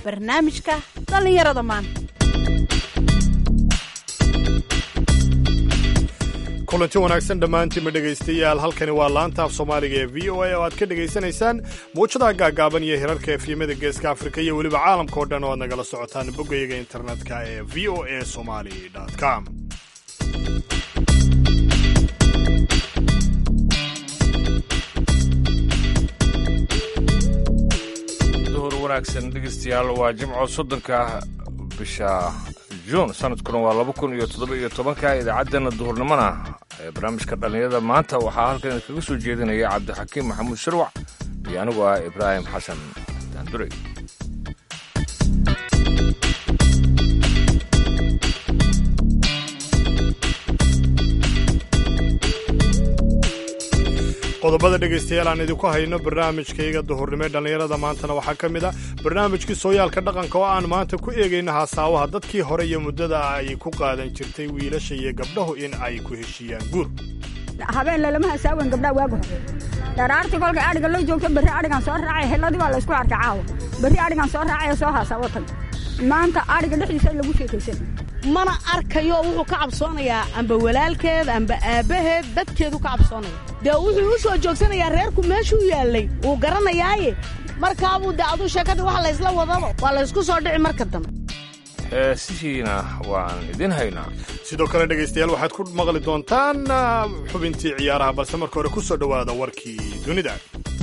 barnaamijka dhallinyarada maanta kulanti wanaagsan dhammaantiinma dhegaystayaal halkani waa laanta af soomaaliga ee v o a oo aad ka dhegaysanaysaan muujadaha gaagaaban iyo hirarka efyimada geeska afrika iyo weliba caalamka oo dhan oo aad nagala socotaan boggayaga internetka ee v o a somali com duhur wanaagsan dhegeystayaal waa jimco soddonka bisha juun sanadkuna waa laba kun iyo toddoba iyo tobanka idaacaddeenna duhurnimona ee barnaamijka dhallinyarada maanta waxaa halkan kaga soo jeedinaya cabdixakiim maxamuud sharwac iyo anigu ah ibraahim xasan daandurey qodobada dhegaystayaal aan idinku hayno barnaamijkayga duhurnimo ee dhallinyarada maantana waxaa ka mid ah barnaamijkii sooyaalka dhaqanka oo aan maanta ku eegayna haasaawaha dadkii hore iyo muddada ay ku qaadan jirtay wiilasha iyo gabdhahu in ay ku heshiiyaan guur habeen lalama hasaawen gabdhaa waagu hore dharaartii kolka adhiga loo joogto berri adhigan soo raacay helladii baa laysku arkay caawa berri adhigan soo raacay soo haasaa watan maanta adhiga dhexdiisa lagu sheekaysan mana arkayo wuxuu ka cabsoonayaa amba walaalkeed amba aabbaheed dadkeedu ka cabsoonaya dee wuxuu u soo joogsanayaa reerku meeshuu yaallay wuu garanayaaye markaabuu dee aduu sheekadii waxa laysla wadaba waa laysku soo dhici marka dambe heesihiina waan idin haynaa sidoo kale dhegaystayaal waxaad ku maqli doontaan xubintii ciyaaraha balse marka hore ku soo dhowaada warkii dunida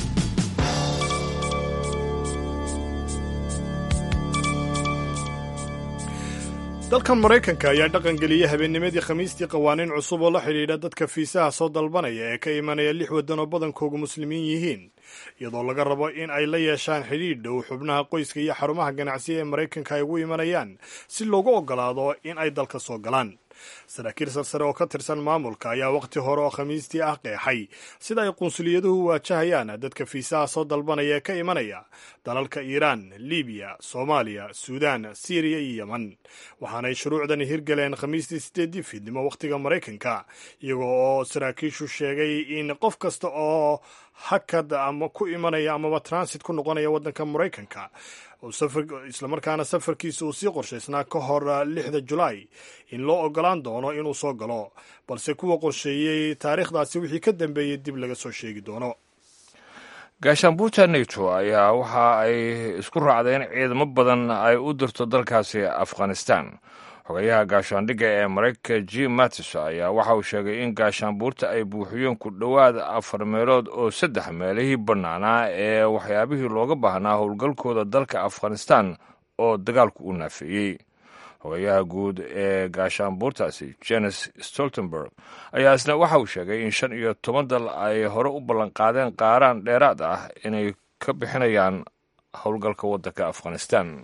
dalkan maraykanka ayaa dhaqangeliyey habeennimadii khamiistii qawaaniin cusub oo la xidhiidha dadka fiisaha soo dalbanaya ee ka imanaya lix waddan oo badankoogu muslimiin yihiin iyadoo laga rabo in ay la yeeshaan xidhiidh dhow xubnaha qoyska iyo xarumaha ganacsiga ee maraykanka ay ugu imanayaan si loogu oggolaado in ay dalka soo galaan saraakiil sarsare oo ka tirsan maamulka ayaa wakhti hore oo khamiistii ah qeexay sida ay qunsuliyaduhu waajahayaan dadka fiisaha soo dalbanaya ee ka imanaya dalalka iiraan libiya soomaaliya suudaan siiriya iyo yeman waxaanay shuruucdani hirgaleen khamiistii sideedii fiidnimo wakhtiga maraykanka iyago oo saraakiishu sheegay in qof kasta oo hakad ama ku imanaya amaba transit ku noqonaya waddanka maraykanka islamarkaana safarkiisa uu sii qorshaysnaa ka hor lixda julaay in loo ogolaan doono inuu soo galo balse kuwa qorsheeyey taariikhdaasi wixii ka dambeeyey dib laga soo sheegi doono gaashaanbuurta neto ayaa waxa ay isku raacdeen ciidamo badan ay u dirto dalkaasi afghanistan xogayaha gaashaandhigga ee maraykanka jim mattis ayaa waxa uu sheegay in gaashaanbuurta ay buuxiyeen ku dhowaad afar meelood oo saddex meelihii bannaanaa ee waxyaabihii looga baahnaa howlgalkooda dalka afghanistan oo dagaalku u naafeeyey xogayaha guud ee gaashaanbuurtaasi jenes stoltenberg ayaa isna waxa uu sheegay in shan iyo toban dal ay hore u ballanqaadeen qaaraan dheeraad ah inay ka bixinayaan howlgalka waddanka afghanistan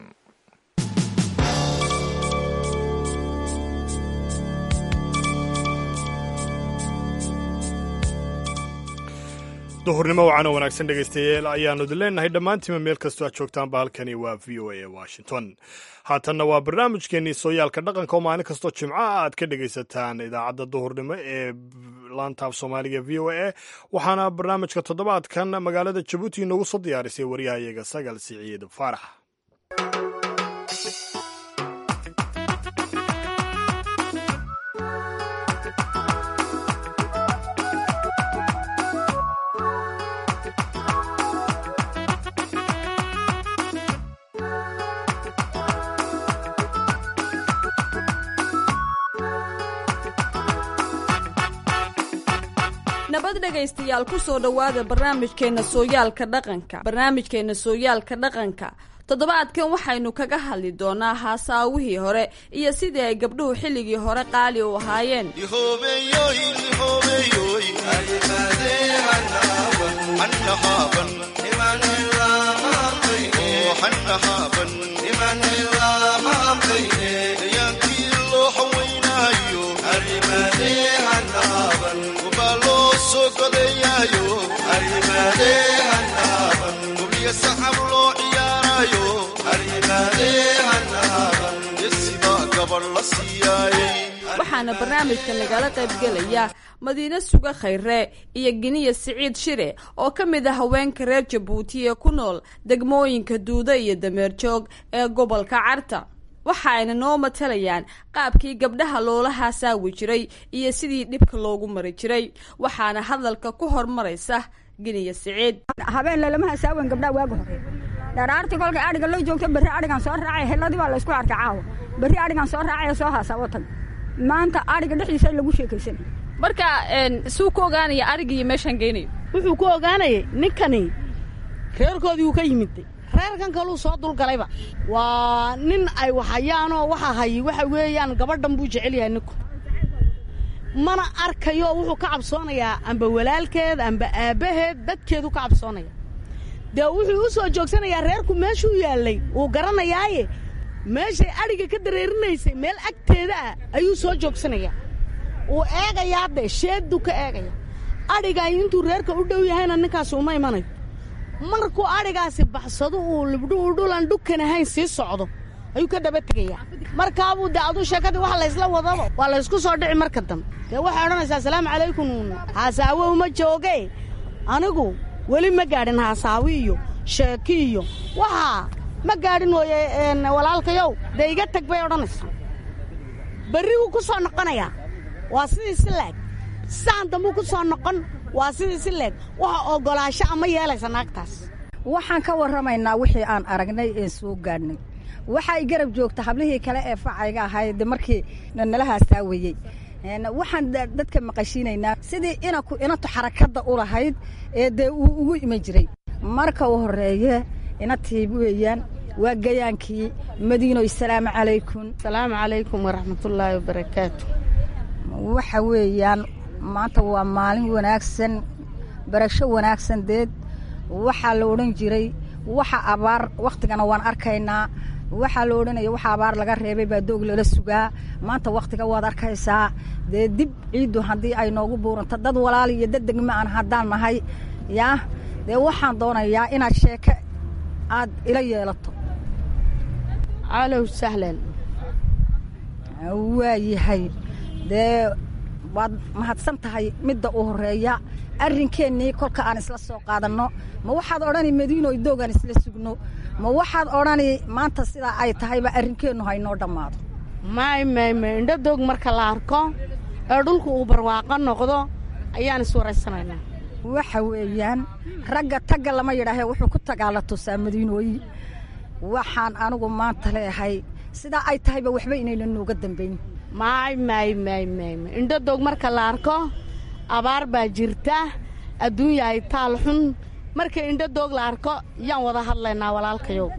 duhurnimo wacano wanaagsan dhegaystayaal ayaannu idin leenahay dhammaantiinba meel kastoo aad joogtaanba halkani waa v o a ee washington haatanna waa barnaamijkeennii sooyaalka dhaqanka oo maalin kastoo jimco ah aad ka dhegaysataan idaacadda duhurnimo ee laantaaf soomaaliga v o a waxaana barnaamijka toddobaadkan magaalada jabuuti inoogu soo diyaarisay waryahayaga sagal siciid faarax nabad dhegaystayaal ku soo dhowaada barnaamijkeenna sooyaalka dhaqanka barnaamijkeenna sooyaalka dhaqanka toddobaadkan waxaynu kaga hadli doonaa haasaawihii hore iyo sidii ay gabdhuhu xilligii hore qaali u ahaayeen waxaana barnaamijka nagala qaybgelaya madiine suga khayre iyo giniya siciid shire oo ka mid ah haweenka reer jabuuti ee ku nool degmooyinka duuda iyo dameerjoog ee gobolka carta waxa ayna noo matalayaan qaabkii gabdhaha loola haasaawi jiray iyo sidii dhibka loogu mari jiray waxaana hadalka ku hormaraysa giniya siciid habeen lalama hasaawen gabdhaa waaga hore dharaartii kolkay adhiga loo joogto berri adhigan soo raacay heladii baa laysku arkay caawa berri adhigan soo raacay soo haasawo tag maanta adhiga dhexdiisa lagu sheekaysan marka suu ku ogaanaya arigii meeshaan geynayo wuxuu ku ogaanayay ninkani reerkoodii uu ka yimid reerkan kaluu soo dulgalayba waa nin ay waxhayaanoo waxa hay waxa weeyaan gabadhan buu jecel yahay ninku mana arkayo wuxuu ka cabsoonayaa amba walaalkeed amba aabbaheed dadkeedu ka cabsoonaya dee wuxuu u soo joogsanayaa reerku meeshuu yaallay wuu garanayaaye meeshay adhiga ka dareerinaysay meel agteeda ah ayuu soo joogsanayaa wuu eegayaa dee sheedduu ka eegaya adhigaay intuu reerka u dhow yahayna ninkaasi uma imanayo markuu adhigaasi baxsado uu libdhuhu dhulan dhukan ahayn sii socdo ayuu ka daba tegayaa markaabuu dee aduu sheekadii wax laysla wadaba waa laysku soo dhici marka dambe dee waxay odhanaysaa asalaamu calaykum haasaawo uma jooge anigu weli ma gaadhin haasaawi iyo sheeki iyo waxaa ma gaadhin ooye walaalkayow dee iga tag bay odhanaysaa berri wuu ku soo noqonayaa waa sidii si leeg saan dambuu ku soo noqon waa sidii si leeg waxa oggolaasho ama yeelaysa naagtaas waxaan ka warramaynaa wixii aan aragnay ee soo gaadhnay waxaa i garab joogta hablihii kale ee facayga ahayd markii nala haasaawayey waxaan dadka maqashiinaynaa sidii inaku inatu xarakadda u lahayd ee dee uu ugu iman jiray marka u horreeye inatii weeyaan waa gayaankii madiinoy salaamu calaykum asalaamu calaykum waraxmatullaahi wabarakaatu waxa weeyaan maanta waa maalin wanaagsan barasho wanaagsan deed waxaa la odhan jiray waxa abaar wakhtigana waan arkaynaa waxaa la odhanaya waxa abaar laga reebay baa doog lala sugaa maanta wakhtiga waad arkaysaa dee dib ciiddu haddii ay noogu buuranto dad walaal iyo dad degma aan haddaan nahay yaa dee waxaan doonayaa inaad sheeke aad ila yeelato calow sahlan waayahay dee waad mahadsan tahay midda u horreeya arrinkeennii kolka aan isla soo qaadanno ma waxaad odhani madiinoy doogaan isla sugno ma waxaad odhani maanta sidaa ay tahayba arrinkeennu haynoo dhammaado may may may indho doog marka la arko ee dhulku uu barwaaqo noqdo ayaan iswaraysanaynaa waxa weeyaan ragga tagga lama yidhaahee wuxuu ku tagaa la tusaa madiinooyi waxaan anigu maanta leehay sidaa ay tahayba waxba inayna nooga dambayn may may may may may indho doog marka la arko abaar baa jirta adduunyahay taal xun markay indho doog la arko yaan wada hadlaynaa walaalkayow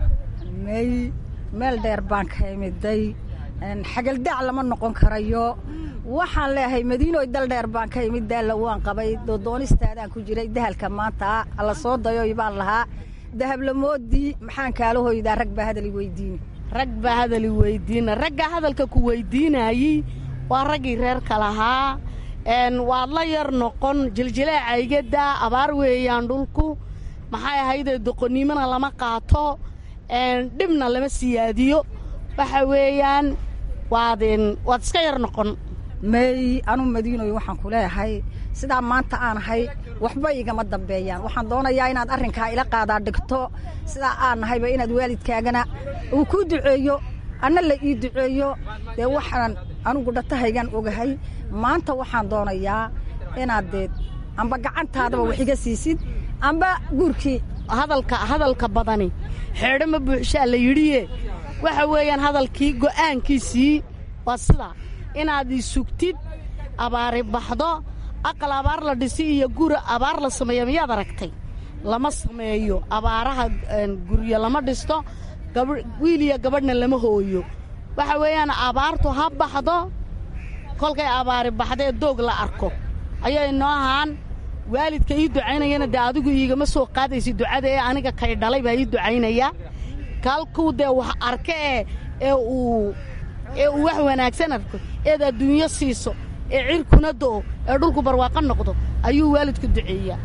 may meel dheer baan ka imiday xagaldaac lama noqon karayo waxaan leeyahay madiinooy dal dheer baan ka imid daalla waan qabay doodoonistaadaan ku jiray dahalka maanta alla soo dayoy baan lahaa dahablamoodii maxaan kaala hoydaa rag baa hadali weydiini rag baa hadali weydiina raggaa hadalka ku weydiinaayey waa raggii reerka lahaa waad la yar noqon jiljileecaygadaa abaar weeyaan dhulku maxay ahaydee doqonnimona lama qaato dhibna lama siyaadiyo waxa weeyaan waad waad iska yar noqon may anu madiinoy waxaan ku leeyahay sidaa maanta aan ahay waxba igama dambeeyaan waxaan doonayaa inaad arrinkaa ila qaadaa dhigto sidaa aan nahayba inaad waalidkaagana uu kuu duceeyo anna la ii duceeyo dee waxaan anugu dhatahaygan ogahay maanta waxaan doonayaa inaad deed amba gacantaadaba wax iga siisid amba guurkii hadalka hadalka badani xeedho ma buuxshaa la yidhiye waxa weeyaan hadalkii go'aankiisii waa sidaa inaad ii sugtid abaari baxdo aqal abaar la dhisi iyo gura abaar la sameeya miyaad aragtay lama sameeyo abaaraha guryo lama dhisto wiil iyo gabadhna lama hooyo waxa weeyaan abaartu ha baxdo kolkay abaari baxdee doog la arko ayay noo ahaan waalidka ii ducaynayana dee adigu iigama soo qaadaysa ducada ee aniga kay dhalay baa ii ducaynaya kalkuu dee wax arka ee ee uu ee uu wax wanaagsan arko eed adduunyo siiso ee cirkuna do'o ee dhulku barwaaqo noqdo ayuu waalidku duceeyaa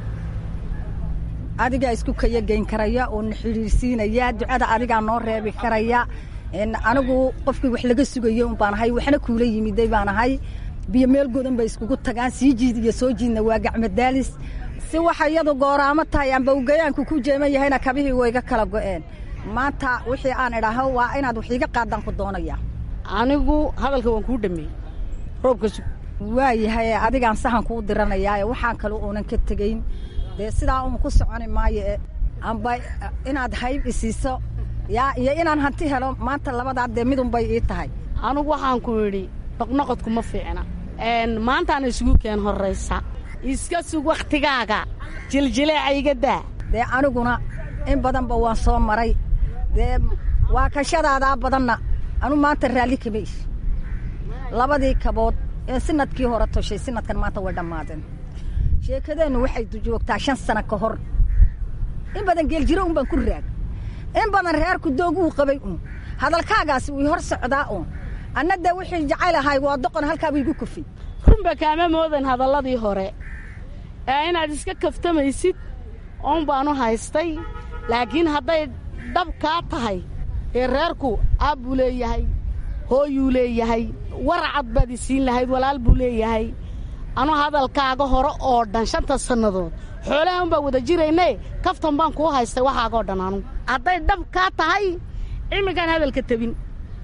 adigaa isku kayageyn karaya oo na xidhiirsiinaya ducada adigaa noo reebi karaya anigu qofkii wax laga sugayey un baan ahay waxna kuula yimiday baan ahay biyo meel godan bay iskugu tagaan sii jiid iyo soo jiidna waa gacmadaalis si waxa iyadu gooraamo tahay amba ugayaanku ku jeeman yahayna kabihii wayga kala go'een maanta wixii aan idhaaho waa inaad wax iiga qaadaan ku doonaya anigu hadalka waan kuu dhameeyey roobka sug waayahay adigaan sahan kuu diranayaae waxaan kale uunan ka tegayn dee sidaa uun ku soconi maayo amba inaad hayb isiiso yaa iyo inaan hanti helo maanta labadaa dee midunbay ii tahay anigu waxaan ku idhi noqnoqodku ma fiicna maantaana isugu keen horraysa iska sug wakhtigaaga jiljileeca iga daa dee aniguna in badanba waan soo maray dee waa kashadaadaa badanna anu maanta raalli kama ish labadii kabood ee sinadkii hore toshay sinadkan maanta way dhammaadeen sheekadeennu waxay joogtaa shan sano ka hor in badan geeljiro un baan ku raag in badan reerku dooguu qabay un hadalkaagaasi wii hor socdaa un anna dee wixii jacayl ahay waa doqon halkaaba igu kufay runba kaama moodan hadalladii hore ee inaad iska kaftamaysid oon baanu haystay laakiin hadday dhab kaa tahay ee reerku aab buu leeyahay hooyuu leeyahay waracad baad isiin lahayd walaal buu leeyahay anu hadalkaaga hore oo dhan shanta sannadood xoolaha un baan wada jiraynae kaftan baan kuu haystay waxaagoo dhan anu hadday dhab kaa tahay iminkaan hadalka tebin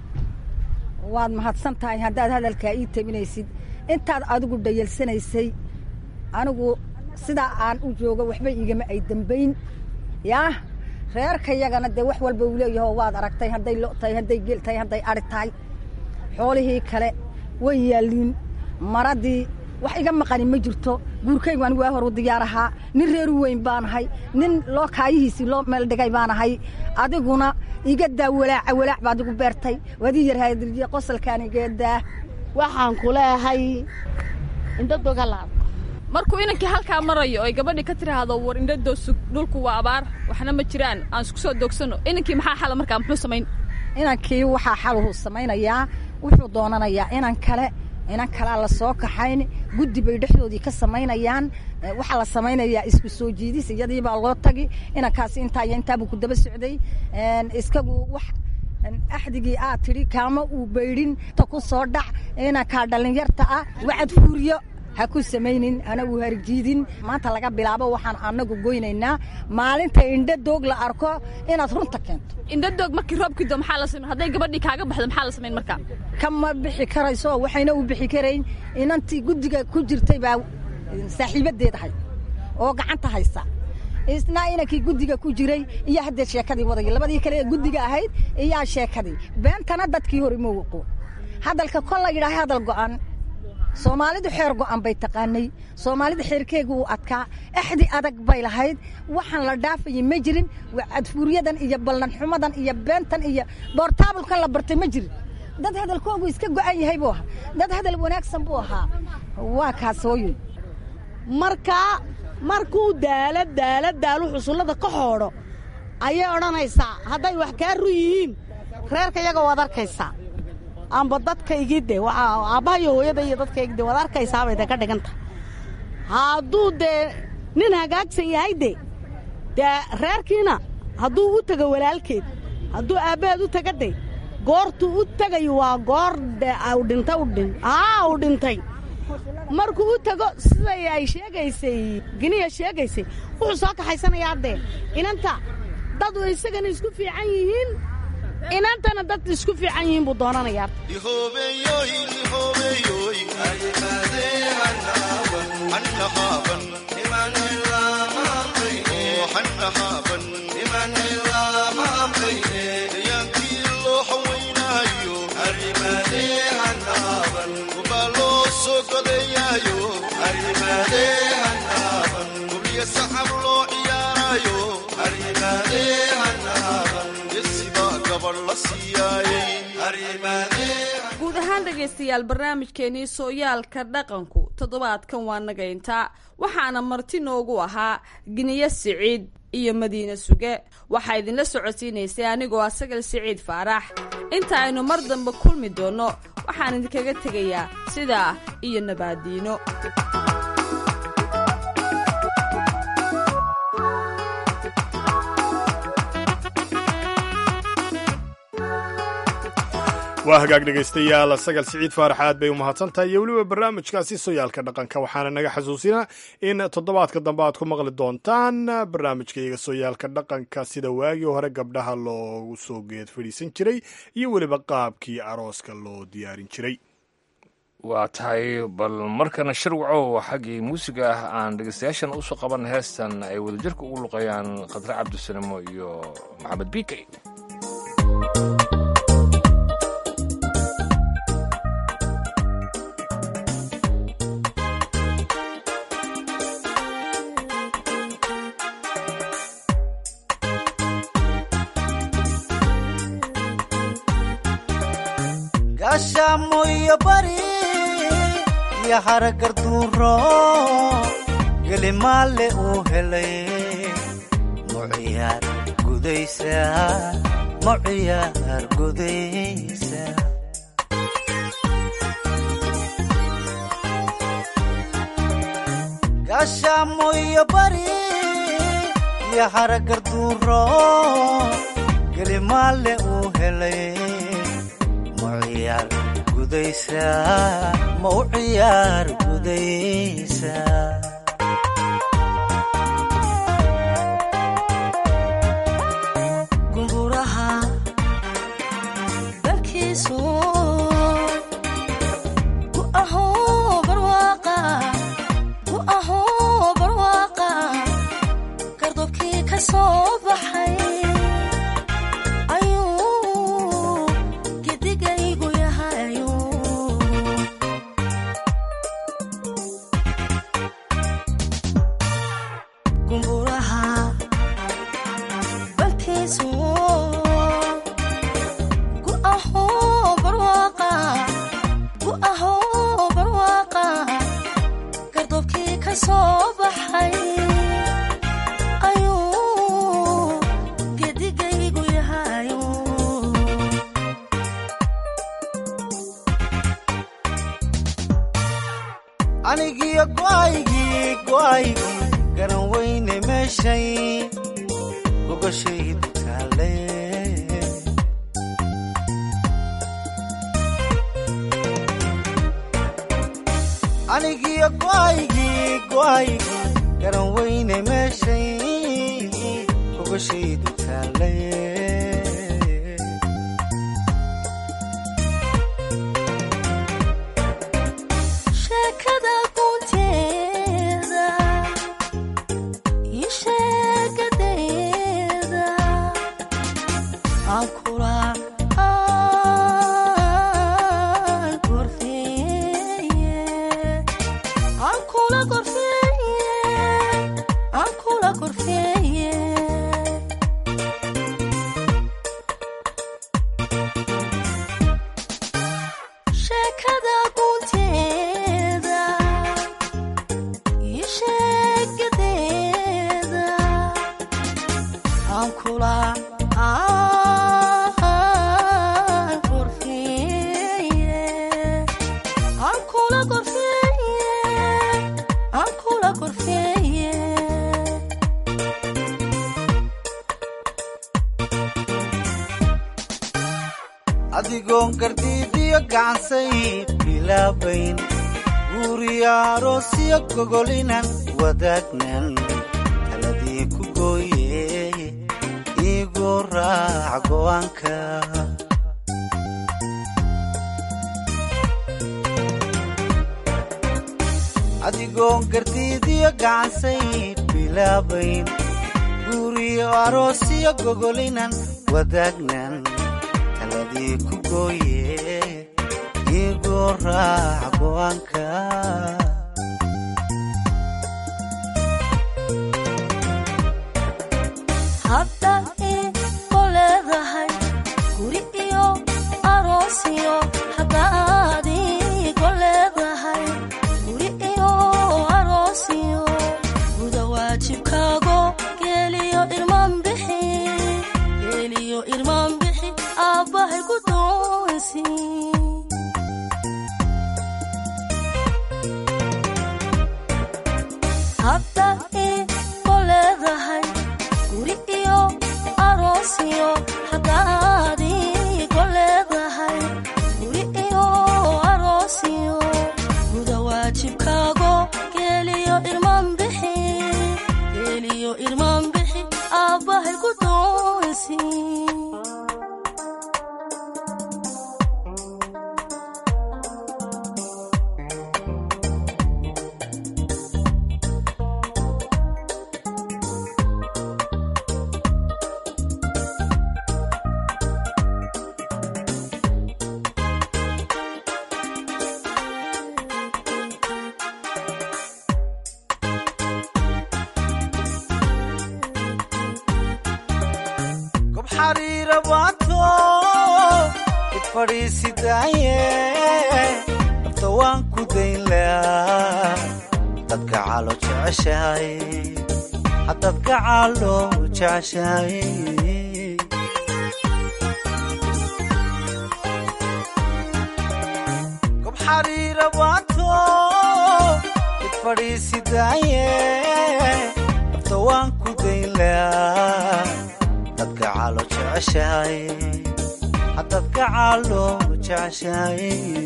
waad mahadsan tahay haddaad hadalkaa ii tabinaysid intaad adigu dhayalsanaysay anigu sidaa aan u joogo waxba igama ay dembayn yaa reerkayagana dee wax walba uu leeyaho waad aragtay hadday lo tahay hadday geel tahay hadday adhi tahay xoolihii kale way yaalliin maradii wax iga maqani ma jirto guurkaygu anigu waa horu diyaar ahaa nin reeru weyn baanahay nin loo kaayihiisii loo meel dhigay baanahay adiguna iga daa walaaca walaac baad igu beertay waad ii yarhaadirjiye qosalkaan igeedaa waxaan ku leehay indhadogalaad markuu inankii halkaa marayo oy gabadhii ka tiraahdo war indhadoo sug dhulku waa abaar waxna ma jiraan aan isku soo doogsanno inankii maxaa xala markaa muxuu samayn inankii waxaa xaluhu samaynayaa wuxuu doonanayaa inan kale inan kalaa la soo kaxayn guddi bay dhexdoodii ka samaynayaan waxaa la samaynayaa isku soo jiidis iyadii baa loo tagi inankaasi intaa iyo intaabuu ku daba socday iskagu wax axdigii aad tidhi kaama uu baydhin ta ku soo dhac inankaa dhallinyarta ah wacad fuuriyo ha ku samaynin ana uu harjiidin maanta laga bilaabo waxaan anagu goynaynaa maalinta indho doog la arko inaad runta keento indhadoog markii roobkii doo maxaa la samayn hadday gabadhii kaaga baxdo maxaa la samayn markaa kama bixi karayso waxayna u bixi karayn inantii guddiga ku jirtay baa saaxiibadeed ahay oo gacanta haysa isna inankii guddiga ku jiray iyo haddee sheekadii wadaya labadii kale ee guddiga ahayd iyaa sheekadii beentana dadkii hore ma waqo hadalka kol la yidhaaha hadal go'an soomaalidu xeer go'an bay taqaanay soomaalida xeerkeegu uu adkaa axdi adag bay lahayd waxaan la dhaafayay ma jirin cadfuuryadan iyo ballanxumadan iyo beentan iyo boortaabulkan la bartay ma jirin dad hadalkoogu iska go'an yahay buu ahaa dad hadal wanaagsan buu ahaa waa kaas hooyoy markaa markuu daala daala daalu xusullada ka xoodho ayay odhanaysaa hadday wax kaa ru yihiin reerka iyaga waad arkaysaa amba dadkaygide waxaa aabbaha iyo hooyada iyo dadkaygide waad arkaysaabay de ka dhiganta hadduu dee nin hagaagsan yahay de dee reerkiina hadduu u tego walaalkeed hadduu aabbaheed u taga de goortuu u tegayo waa goor de u dhinta u dhin aa u dhintay markuu u tego siday ay sheegaysay giniya sheegaysay wuxuu soo kaxaysanayaa dee inanta dadu isagana isku fiican yihiin inantana dad isku fiican yihiin buu doonanayaa guud ahaan dhegaystayaal barnaamijkeenii sooyaalka dhaqanku toddobaadkan waa nagayntaa waxaana marti noogu ahaa giniye siciid iyo madiine suge waxaa idinla socodsiinaysay anigoo asagal siciid faarax inta aynu mar dambe kulmi doonno waxaan idinkaga tegayaa sidaa iyo nabaadiino waa hagaag dhegaystayaal sagal siciid faarax aad bay u mahadsantahay iyo weliba barnaamijkaasi sooyaalka dhaqanka waxaana naga xasuusinaa in toddobaadka dambe aad ku maqli doontaan barnaamijkayga sooyaalka dhaqanka sida waagii hore gabdhaha loogu soo geed fadhiisan jiray iyo weliba qaabkii arooska loo diyaarin jiray waa tahay bal markana shirwacow xaggii muusiga ah aan dhegeystayaashan usoo qaban heestan ay wadajirka ugu luqayaan khadre cabdisanimo iyo maxamed biikey gaashaamoyo bari iyo haragarduuro gelimaale uu helay muciyaar gudaysa muciyaar gudaysa gaashaamoyo bari iyo haragarduuro gelimaale uu helay muciyaar gudaysa ma u ciyaar gudaysa gunguraha dalkiisu ku ahoo barwaaqa ku ahoo barwaaqa gardobkii ka soo baxay ayuu gedigaygu yahayu gumburaha balkiisu ku ahoo barwaaqa ku ahoo barwaaqa gardobkii ka soo baxay ayuu gedigaygu yahayu anigiyo go'aygii go'aygii garan weyne meeshay gogashaydu taale anigiyo go'aygii go'aygii garan weyne meeshay gogashaydu taale sheekada gunteeda iyo sheekadeeda aan kula aan gorfeeye aan kula gorfeeye aan kula gorfeeye sheekada gunteeda iyo sheekadeeda aan kula aan gorfeeye aan kula gorfeeye aan kula gorfeeye adigoon gardiidiyo gacansay bilaabayn guuriyo aroosyo gogolinan wadaagnan taladii ku gooye iigu raac go'aanka adigoon gardiidiyo gacansay bilaabayn guuriyo aroosyo gogolinan wadaagnan taladii ku gooye iigu raac go'aanka haddaad iigu leedahay guri iyo aroosiyo haddaad iigu leedahay guri iyo aroosiyo guda waajibkaago geeliyo irmaan bixi geeliyo irmaan bixi aabbahay ku doonsi waajibkaago geeliyo irmaan bixi geeliyo irmaan bixi aabbahay ku doonsi gob xariira baato id fadhiisidaaye nafta waan ku dayn laa dadka calo jeceshahay hadadka calo jeceshahay gob xariira baato id fadhiisidaaye nafta waan ku dayn laa dadka calo jeceshahay hadadka calo jeceshahay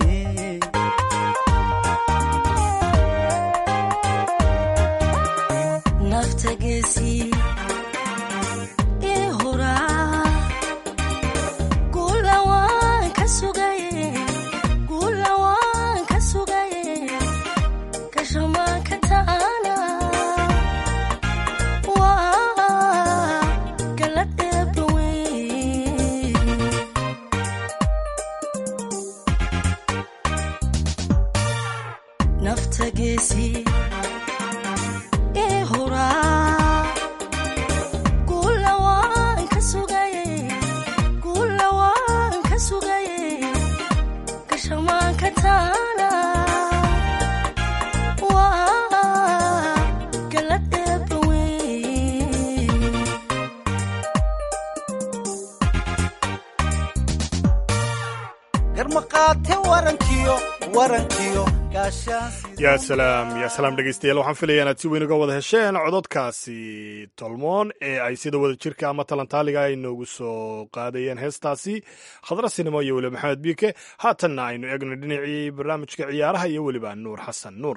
nafta geesii ii huraa guula waan ka sugaye guula waan ka sugaye gashamaan ka ta'ana waa galad eebba weyn nafta geesii ii huraa guula waan ka sugaye guula waan ka sugaye gashamaan ka taana waa galad eebba weyn garmaqaate warankiyo warankiyo gaashaan yaa salaam yaa salaam dhegeystayaal waxaan filaya inaad si weyn uga wada hesheen cododkaasi tolmoon ee ay sida wada jirka ama talantaaliga ay noogu soo qaadayeen heestaasi khadra sinimo iyo weliba maxamed biike haatanna aynu eegno dhinacii barnaamijka ciyaaraha iyo weliba nuur xasan nuur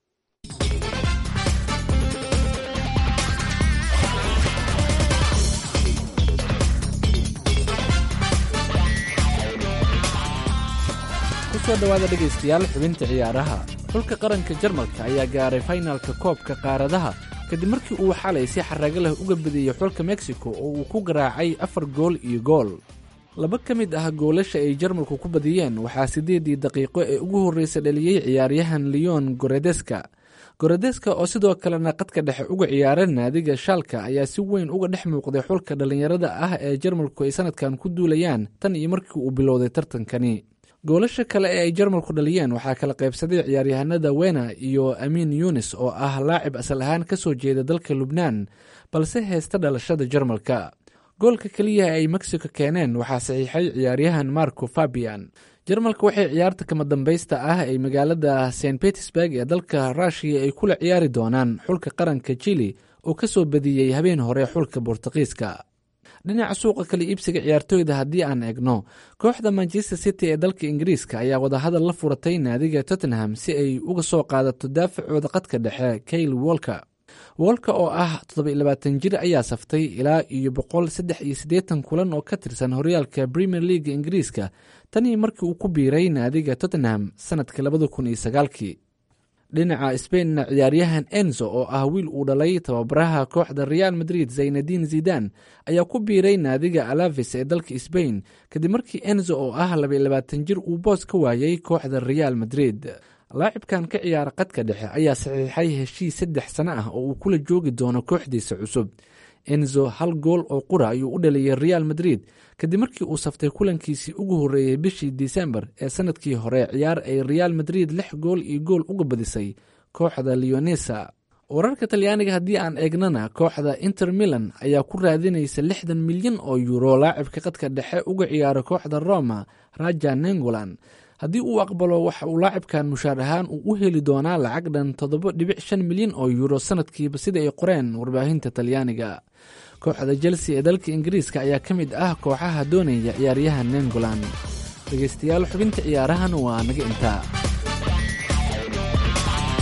kusoo dhowaada dhegaystayaal xubinta ciyaaraha xulka qaranka jarmalka ayaa gaaray faynalka koobka qaaradaha kadib markii uu xalay si xarrago leh uga badiyey xulka mexico oo uu ku garaacay afar gool iyo gool laba ka mid ah goolasha ay jarmalku ku badiyeen waxaa siddeedii daqiiqo ee ugu horreysa dhaliyey ciyaaryahan leon goredeska goredeska oo sidoo kalena qadka dhexe uga ciyaara naadiga shaalka ayaa si weyn uga dhex muuqday xulka dhallinyarada ah ee jarmalku ay sanadkan ku duulayaan tan iyo markii uu bilowday tartankani goolasha kale ee ay jarmalku dhaliyeen waxaa kala qaybsaday ciyaaryahanada wena iyo amiin yunis oo ah laacib asal ahaan ka soo jeeda dalka lubnaan balse heysta dhalashada jarmalka goolka keliya ay mexico keeneen waxaa saxiixay ciyaaryahan marco fabian jarmalka waxay ciyaarta kama dambaysta ah ay magaalada st petersburg ee dalka rushiya ay kula ciyaari doonaan xulka qaranka chili oo ka soo badiyey habeen hore xulka bortuqiiska dhinaca suuqa kala iibsiga ciyaartooyda haddii aan eegno kooxda manchester city ee dalka ingiriiska ayaa wadahadal la furatay naadiga tottenham si ay uga soo qaadato daafacooda qadka dhexe kayle wolka wolka oo ah toddobayilabaatan jir ayaa saftay ilaa iyo boqol saddex iyo siddeetan kulan oo ka tirsan horyaalka premier leaga ingiriiska tanii markii uu ku biiray naadiga tottenham sanadka labada kun iyo sagaalkii dhinaca sbainna ciyaaryahan enzo oo ah wiil uu dhalay tababaraha kooxda real madrid zaynadiin zidan ayaa ku biiray naadiga alaves ee dalka sbain kadib markii enzo oo ah labayilabaatan jir uu boos ka waayey kooxda real madrid laacibkan ka ciyaara qadka dhexe ayaa saxiixay heshiis saddex sano ah oo uu kula joogi doono kooxdiisa cusub enzo hal gool oo qura ayuu u dhaliyey real madrid kadib markii uu saftay kulankiisii ugu horreeyey bishii disembar ee sanadkii hore ciyaar ay real madrid lix gool iyo gool uga badisay kooxda leonesa wararka talyaaniga haddii aan eegnana kooxda inter milan ayaa ku raadinaysa lixdan milyan oo yuuro laacibka qadka dhexe uga ciyaara kooxda roma raja nengolan haddii uu aqbalo waxa uu laacibkan mushaar ahaan uu u heli doonaa lacag dhan toddoba dhibic shan milyan oo yuuro sanadkiiba sida ay qoreen warbaahinta talyaaniga kooxda chelsea ee dalka ingiriiska ayaa ka mid ah kooxaha doonaya ciyaaryahan nengolan dhegeystayaal xubinta ciyaarahan waa naga intaa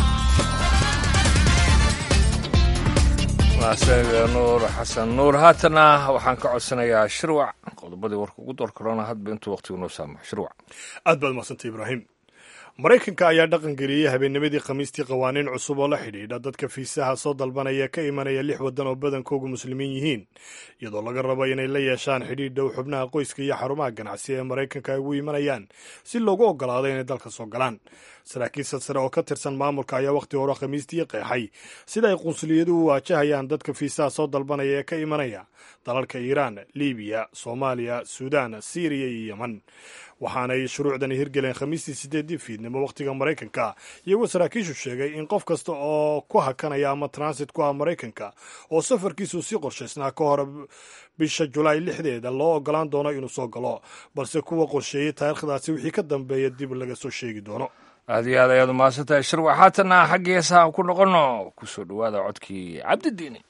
mahadsanida nuur xasan nuur haatana waxaan ka codsanayaa shirwac qodobadii warka ugu door korona hadba intuu waqtigu noo saamaxo shirwac aad baad mahadsantay ibraahim maraykanka ayaa dhaqan geliyey habeennimadii khamiistii qawaaniin cusub oo la xidhiidha dadka fiisaha soo dalbanaya ka imanaya lix waddan oo badankoogu muslimiin yihiin iyadoo laga rabo inay la yeeshaan xidhiidh dhow xubnaha qoyska iyo xarumaha ganacsi ee maraykanka ay ugu imanayaan si loogu oggolaado inay dalka soo galaan saraakiil silsare oo ka tirsan maamulka ayaa wakhti hore khamiistii qeexay sida ay qunsuliyaduhu waajahayaan dadka fiisaha soo dalbanaya ee ka imanaya dalalka iiraan libiya soomaaliya suudaan siiriya iyo yeman waxaanay shuruucdani hirgeleen khamiistii sideedii fiidnimo wakhtiga maraykanka iyagoo saraakiishu sheegay in qof kasta oo ku hakanaya ama transit ku ah maraykanka oo safarkiisu si qorshaysnaa ka hor bisha julaay lixdeeda loo ogolaan doono inuu soo galo balse kuwa qorsheeyey taariikhdaasi wixii ka dambeeya dib laga soo sheegi doono aad iyo aad ayaad umahadsantahay shirwac haatana xaggii heesaha ku noqono kusoo dhowaada codkii cabdidiini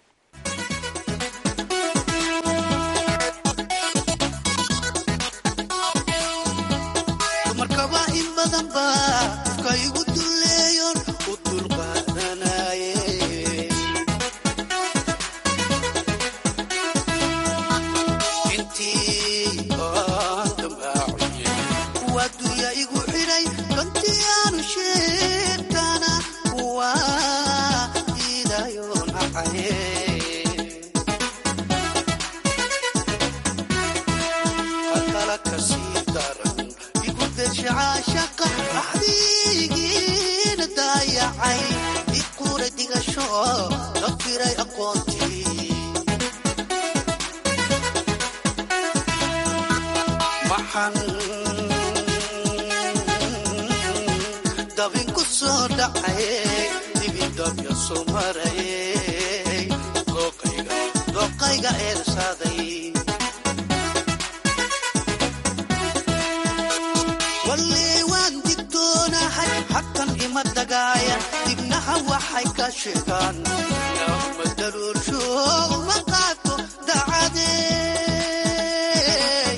dumarkaba in badan ba qofka igu duleeyon u dulqaadanaye intii aan dambaaciye kuwa dunya igu xidhay kantii aanu sheegtana kuwa diidayo nacaye hakala kasii daran igudeshacaashaqa axdigiina daayacay iquura dhigasho la firay aqoontii maxan dabin ku soo dhacaye dibidabya soo maraye dooqayga eersaaday walle waan digtoonahay xaqan ima dagaaya dibnaha waxay ka sheegaan nama daruursho uma qaato dacadee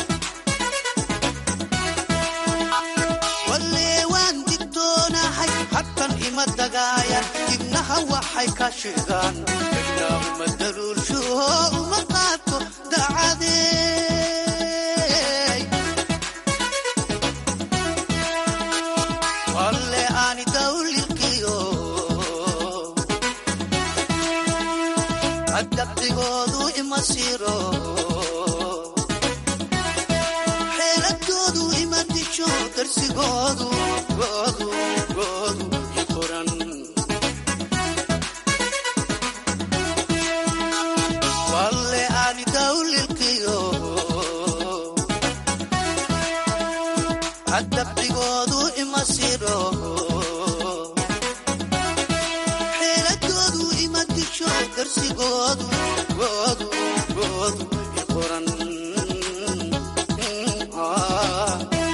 walle waan digtoonahay xaqan ima dagaaya dibnaha waxay ka sheegaan nama daruursho uma qaato dacadee alle aani dawlilkiyo adabdigoodu ima siro xeeladoodu ima disho darsigoodu goodu goodu i qoran walle aani dawlilkiyo adabdigoodu ima siro xeeladoodu ima disho darsigoodu goodu goodu i qoran Ah.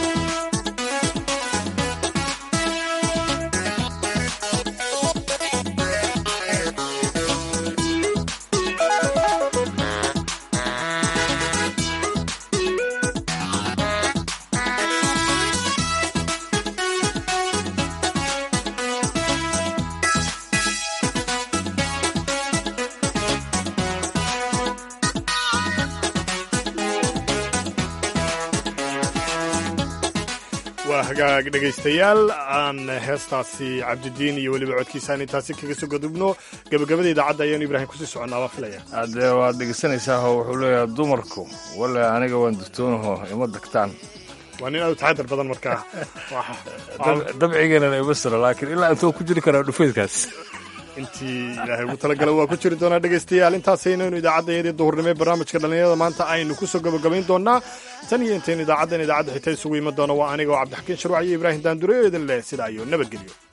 waa hagaag dhegaystayaal aan heestaasi cabdidiin iyo weliba codkiisaan intaasi kaga soo gadubno gabagabada idaacadda ayaanu ibraahim kusii soconnaa waa filaya haddee waad dhegeysanaysaa oo wuxuu leeyahay dumarku wale aniga waan digtoonaho ima dagtaan waa nin aad u taxadar badan markaa Dab- dabcigeena ima siro laakiin ilaa intuu ku jiri karaa dhufeydkaas intii ilaahay ugu talagala waa ku jiri doonaa dhegaystayaal intaasaynu idaacaddaeedii duhurnimo ee barnaamijka dhallinyarada maanta aynu ku soo gabagabayn doonaa tan iyo intaynu idaacaddan idaacadda xita isugu iman doono waa aniga oo cabdixakiin sharwac iyo ibraahim daandure oo idin leh sidaa iyo nabadgelyo